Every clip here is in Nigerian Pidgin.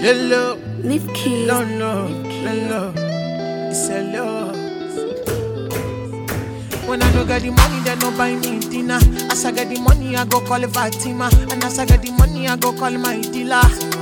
Hello, Leave keys. no, no, hello. It's hello. When I no get the money, they no buy me dinner. As I get the money, I go call Fatima. And as I get the money, I go call my dealer.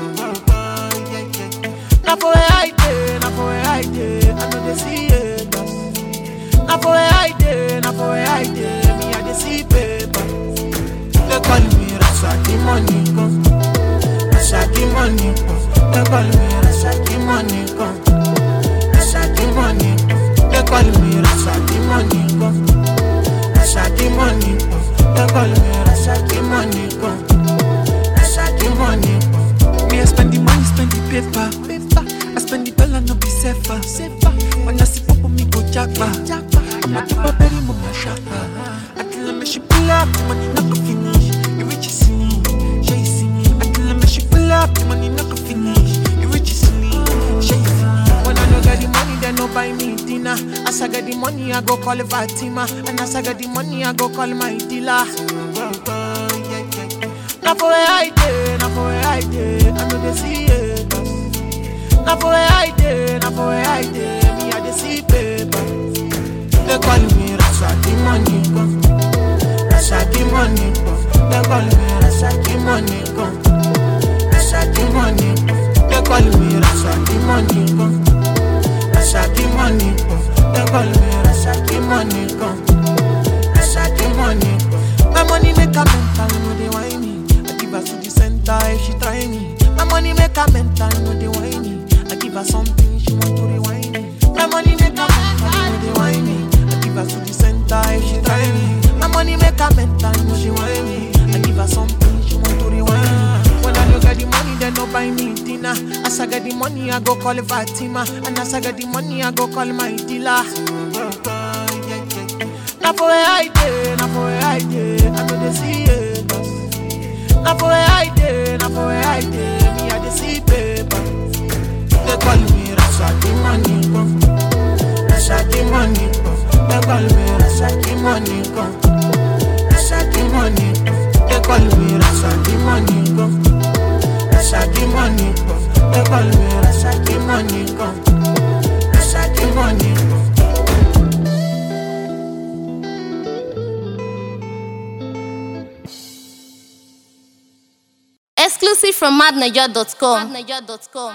Now for where I dey, now for where I dey, I know they see it. Now for where I dey, now for where I dey, me I dey see paper. They call me Rasaki money come, Rasaki money come. They call me Rasaki money come, Rasaki money come. They call me Rasaki money come, Rasaki money come. They call me Rasaki money come, Rasaki money come. Me, I spend the money, spend the paper. paper. I spend the dollar, no be safer. safer. When I see pop, me go jackpa. I'm a keep a berry, mama shaka. Until I make she pull up, the money not go finish. You rich is me, she is me. Until I make she pull up, the money not go finish. You rich is me, she is me. When I no get the money, they no buy me dinner. As I get the money, I go call Fatima. And as I get the money, I go call my dealer. Now for where I dey, now for where I dey, I know they see it. Now for where I dey, now for where I dey, me I dey see paper. They call me Rasaki money come, Rasaki money come. They call me Rasaki money come, Rasaki money come. They call me Rasaki money come, Rasaki money come. They call me Rasaki money come, Rasaki money come. My money make a mental, no they whine me. I give her to the center if she try me. My money make a mental, no they whine me. I give her something she want to rewind me. My money make a mental, no they whine me. I give her to the center if she try me. My money make a mental, no she whine me. I give her something she want to rewind me. When I don't get the money, they no buy me dinner. As I get the money, I go call Fatima. And as I get the money, I go call my dealer. Now for where I dey, now for where I dey, I know they see it. Now for where I dey, now for where I dey, me I dey see paper. They call me Rasaki money come, Rasaki money come. They call me Rasaki money come, Rasaki money come. They call me Rasaki money come, Rasaki money come. They call me Rasaki money come, Rasaki money come. Exclusive from madniger.com.